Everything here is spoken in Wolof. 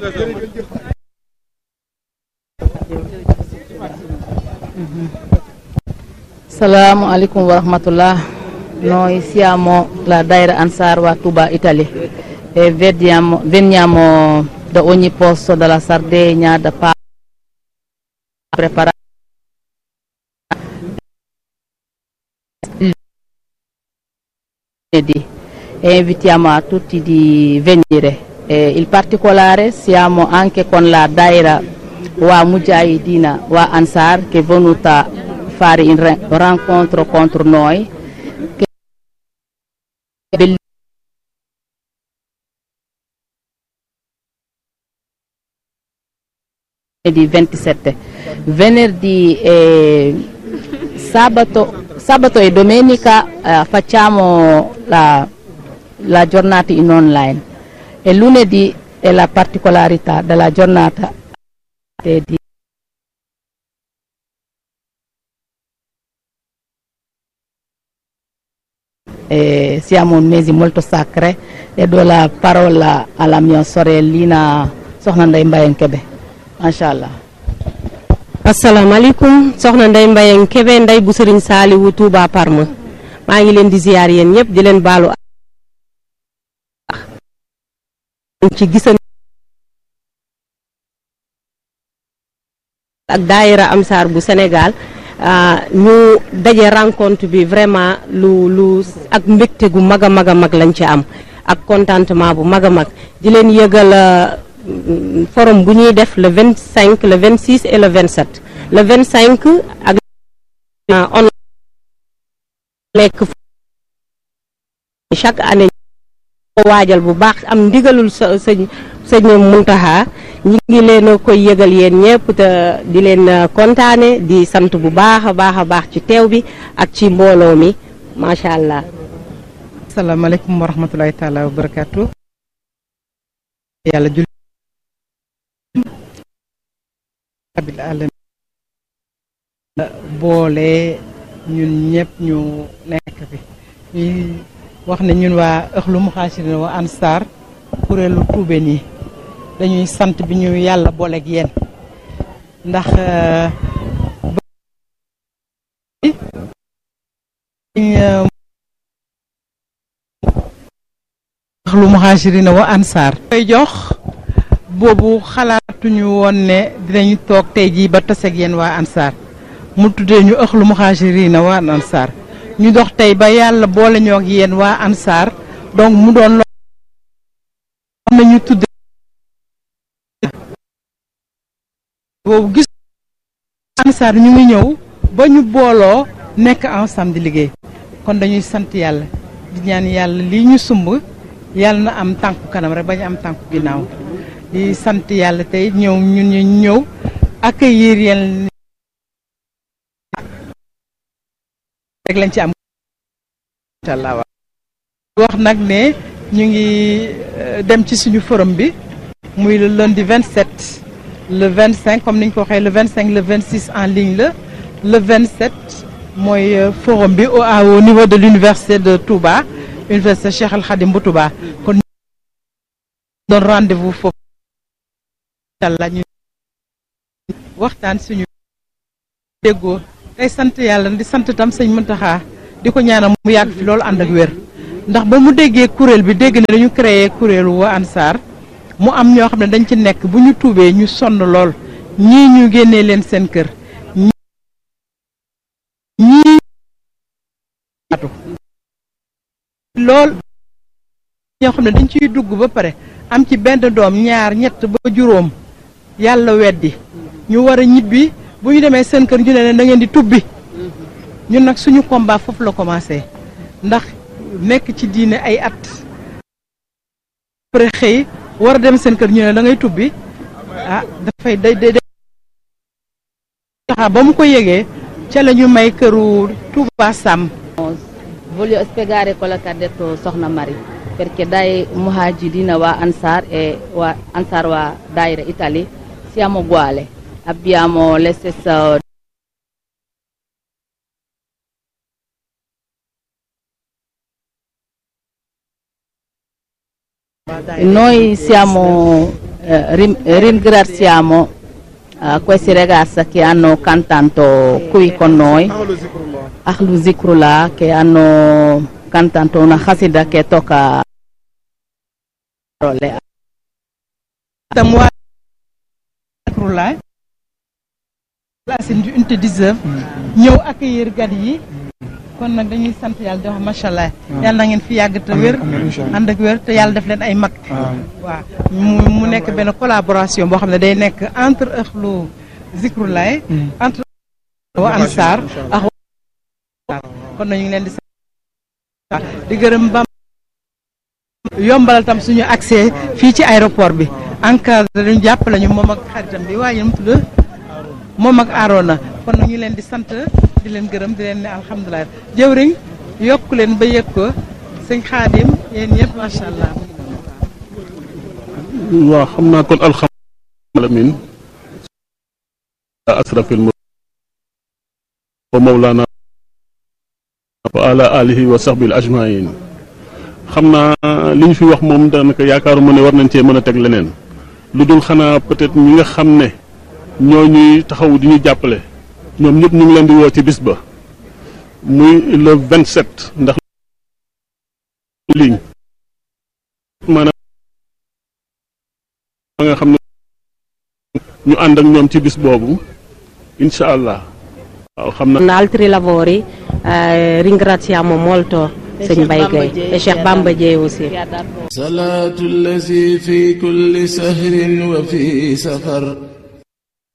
Assalamualaikum warahmatullah. Noi siamo la Daira Ansar wa Tuba, Italia e vediamo, veniamo da ogni posto della Sardegna, da Pa preparare e invitiamo a tutti di venire. E in particolare siamo anche con la Daira wa Mujahidina wa Ansar che è venuta a fare un re- rincontro contro noi. Che è bellissimo. di 27 venerdì e sabato, sabato e domenica eh, facciamo la, la giornata in online e lunedì è la particolarità della giornata di e siamo un mese molto sacro e do la parola alla mia sorellina Soxna Ndeye Mbayang Kebe macha allah asalaamaaleykum soxna Ndeye Mbayang Kebe Ndeye bu Sëriñ Saaliwu Touba Parma maa ngi leen di ziyaar yéen ñëpp di leen baalu ci gisan ak daayira Amsaar bu Sénégal ñu daje rencontre bi vraiment lu lu ak mbégte gu mag a mag a mag lañ ci am ak contentement bu mag a mag di leen yëgal forum bu ñuy def le 25 le 26 et le 27 le 25 ak on lekk chaque année ko waajal bu baax am ndigalul sa sëñ sëñ Muntaxa ñi ngi leen a koy yëgal yéen ñëpp te di leen kontaane di sant bu baax a baax a baax ci teew bi ak ci mbooloo mi macha allah. asalaamaaleykum wa rahmatulahi taala wa barakaatu. yàlla jul abil alamin boole ñun ñëpp ñu nekk fi ñuy wax ne ñun waa ëxlu muxaasirin wa ansar kuréelu tuubeen yi dañuy sant bi ñu yàlla booleeg yéen ndax ëxlu muxaasirin wa ansar koy jox boobu xalaatuñu woon ne dinañu toog tey jii ba taseeg yéen waa ansar mu tuddee ñu ëxlu muxaasiriina waa ansar ñu dox tey ba yàlla boole ñoo ak yéen waa ansar donc mu doon loo xam ne ñu tuddee boobu gis ansar ñu ngi ñëw ba ñu booloo nekk ensemble di liggéey kon dañuy sant yàlla di ñaan yàlla lii ñu sumb yàlla na am tànku kanam rek bañ am tànku ginnaaw di sant yàlla tey ñëw ñun ñu ñëw accueillir yéen rek lañ ci am inshallah wax nag ne ñu ngi dem ci suñu forum bi muy le lundi 27 le 25 comme niñ ko waxee le 25 le 26 en ligne la le 27 mooy forum bi au au niveau de l'université de Touba université Cheikh Al Khadim bu Touba kon doon rendez-vous foofu inshallah ñu waxtaan suñu déggoo tey sant yàlla di sant tam sëñ Muntaxa di ko ñaanal mu yàgg fi loolu ànd ak wér ndax ba mu déggee kuréel bi dégg ne dañu créé kuréelu wa Ansar mu am ñoo xam ne dañ ci nekk bu ñu tuubee ñu sonn lool ñii ñu génnee leen seen kër ñii atu lool ñoo xam ne dañ ciy dugg ba pare am ci benn doom ñaar ñett ba juróom yàlla weddi ñu war a ñibbi bu ñu demee seen kër ñu ne leen da ngeen di tubbi ñun nag suñu combat foofu la commencé ndax nekk ci diine ay at après xëy war a dem seen kër ñu ne da ngay tubbi ah dafay day day taxa ba mu ko yëgee ca la ñu may këru Touba Sam voglio spiegare quello che ha detto Soxna Mari perché dai muhajirina wa Ansar e wa Ansar wa Daira Italia siamo uguali abbiamo le stesse noi siamo eh, rim- ringraziamo eh, questi ragazzi che hanno cantato qui con noi, Ahlu Zikrullah, che hanno cantato una khasida che tocca parole. tam waa Zikrulaay place di unité 19 ñëw accueillir gan yi kon nag dañuy sant yàlla di wax macha allah yàlla na ngeen fi yàgg te wér ànd ak wér te yàlla def leen ay mag waaw mu mu nekk benn collaboration boo xam ne day nekk entre Ahlu Zikrulaay entre wa Ansar ak waa kon nag ñu ngi leen di sant di gërëm bam yombalal tam suñu accès fii ci aéroport bi encadré ñu jàppale ñu moom ak xaritam bi waaye mu tudd moom ak Arona kon nag ñu leen di sant di leen gërëm di leen ne alhamdulilah jëwriñ yokku leen ba yëg ko sëñ Xaadim yéen ñëpp macha allah. waaw xam naa kon alhamdulilah alamin asrafil mur wa mawlana wa ala alihi wa sahbil ajmain xam naa li ñu fi wax moom daanaka yaakaaruma ne war nañ cee mën a teg leneen lu dul xanaa peut-être ñi nga xam ne ñoo ñuy taxaw di ñu jàppale ñoom ñëpp ñu ngi leen di woo ci bis ba muy le 27 ndax ligne maanaam ma nga xam ne ñu ànd ak ñoom ci bis boobu incha allah waaw xam na Con altri lavori eh, ringraziamo molto Sëñ Mbaye Gueye et Cheikh Bamba Dieye aussi. صلاة الذي في كل سهر وفي سفر